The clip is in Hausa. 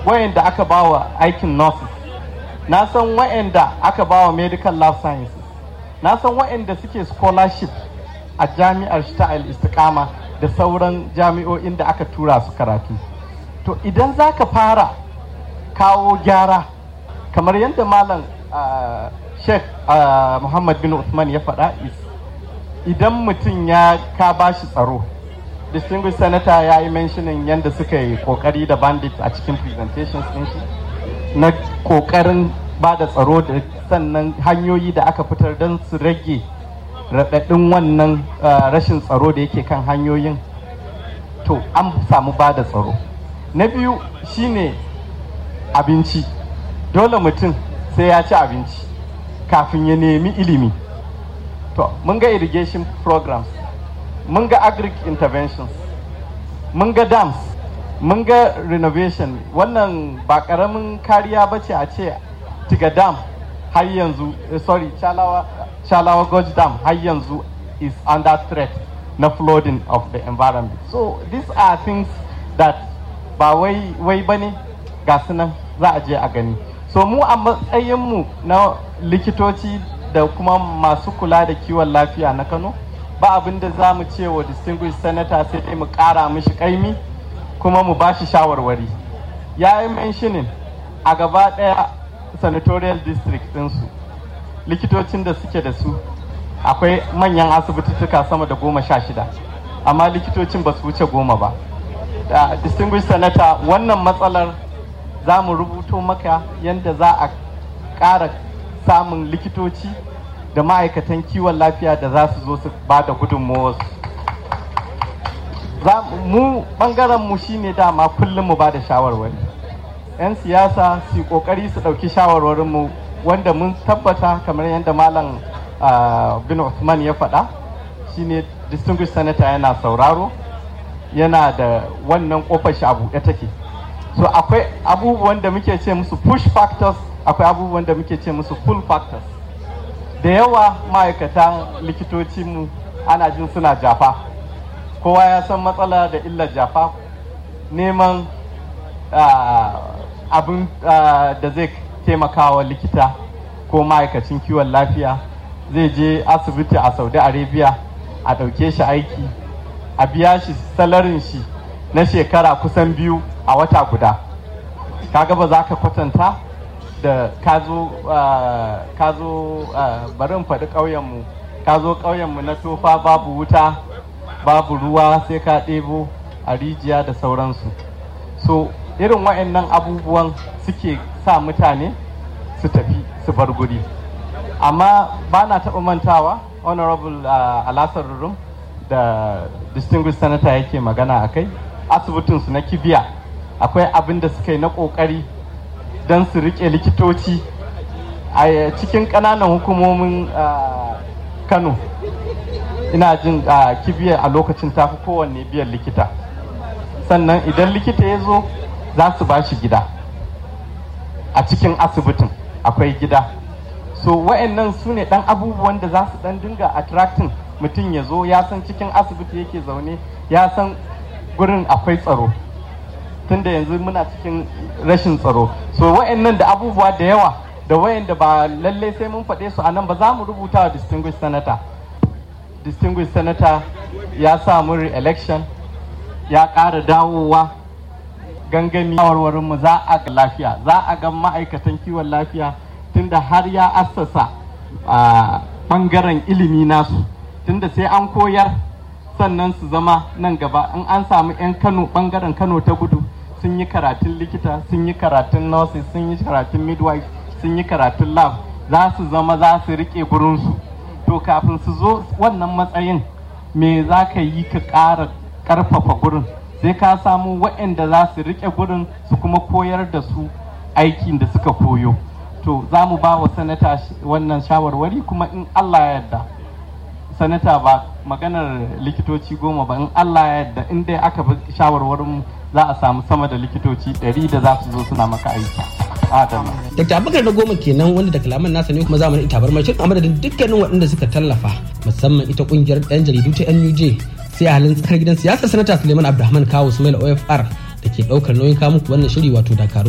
wayanda aka bawa aikin nurses na san wayanda aka bawa medical lab sciences na san wayanda suke scholarship a jami'ar ta istiqama da sauran jami'o'in da aka tura su karatu to idan za ka fara kawo gyara kamar yadda malam uh, sheikh uh, muhammad bin usman ya faɗa idan mutum ya ka bashi tsaro distinguished senator ya yi mentioning yadda suka yi kokari da bandit a cikin presentations din shi na kokarin ba da tsaro da sannan hanyoyi da aka fitar don su rage raɗaɗin wannan rashin tsaro da yake kan hanyoyin to an samu ba da tsaro na biyu shine abinci dole mutum sai ya ci abinci kafin ya nemi ilimi to mun ga irrigation programs mun ga agric interventions mun ga dams mun ga renovation wannan ba karamin kariya ba ce a ce tiga dam har yanzu sorry chalawa chalawa gorge dam har yanzu is under threat na flooding of the environment so these are things that ba wai wai bane ga sunan za a je a gani so mu a matsayinmu na likitoci da kuma masu kula da kiwon lafiya na kano ba abin da za mu ce wa distinguished senator sai dai mu kara mishi kaimi kuma mu bashi shawarwari ya yi mentioning a gaba daya senatorial district ɗinsu likitocin da suke da su akwai manyan asibitituka sama da goma sha shida amma likitocin ba su wuce goma ba da distinguished senator wannan matsalar za mu rubuto maka yadda za a ƙara samun likitoci da ma'aikatan kiwon lafiya da za su zo su ba da gudunmawarsu mu ɓangaren mu shine dama kullum mu ba da shawarwari 'yan siyasa su kokari su ɗauki shawarwarin mu wanda mun tabbata kamar yadda malam bin Usman ya faɗa shine distinguished senator yana sauraro yana da wannan kofar shi a buɗe take so akwai abubuwan da muke ce musu push factors akwai abubuwan da muke ce musu pull factors da yawa ma'aikatan likitocinmu ana jin suna jafa kowa ya san matsala da illar jafa neman abin da zai taimakawa likita ko ma'aikacin kiwon lafiya zai je asibiti a saudi arabia a ɗauke shi aiki a biya shi salarin shi na shekara kusan biyu a wata guda kaga ba za ka kwatanta da ka zo bari in faɗi ƙauyenmu ka zo ƙauyenmu na tofa babu wuta babu ruwa sai ka ɗebo a rijiya da sauransu so irin wa'annan abubuwan suke sa mutane su tafi su bar guri amma ba na taɓa mantawa honorable uh, alasar rurum da distinguished senator yake magana a kai asibitinsu na kibiya akwai abin da suka yi na ƙoƙari don su riƙe likitoci a cikin ƙananan hukumomin uh, kano ina jin uh, kibiya a lokacin tafi kowanne biyan likita sannan idan likita ya zo za su ba shi gida a cikin asibitin akwai gida so wa'annan su ne dan abubuwan da za su dan dinga attracting mutum ya zo ya san cikin asibiti yake zaune ya san gurin akwai tsaro tunda yanzu muna cikin rashin tsaro so wa'annan da abubuwa da yawa da wayanda ba lallai sai mun faɗe su a nan ba za mu rubuta wa distinguished senator distinguished senator ya samu re-election ya ƙara dawowa gangami mu za a ga lafiya za a ga ma'aikatan kiwon lafiya tunda har ya assasa a ɓangaren ilimi nasu tunda sai an koyar sannan su zama nan gaba in an samu 'yan kano ɓangaren kano ta gudu sun yi karatun likita sun yi karatun nurses sun yi karatun midwife sun yi karatun lab za su zama za su riƙe gurinsu to kafin su zo wannan matsayin me za ka yi ka ƙara ƙarfafa gurin sai ka samu waɗanda za su riƙe gurin su kuma koyar da su aikin da suka koyo to za mu ba wa sanata wannan shawarwari kuma in allah ya yarda sanata ba maganar likitoci goma ba in allah ya yarda in dai aka bi shawarwarin za a samu sama da likitoci ɗari da za su zo suna maka aiki adama Dr. Abubakar na goma kenan wanda da kalaman nasa ne kuma zamanin itabar mashin a madadin dukkanin waɗanda suka tallafa musamman ita kungiyar ɗan jaridu ta NUJ sai a halin tsakar gidan siyasa sanata Suleiman Abdulrahman Kawo Sumail OFR da ke ɗaukar nauyin kawo muku wannan shiri wato Dakaru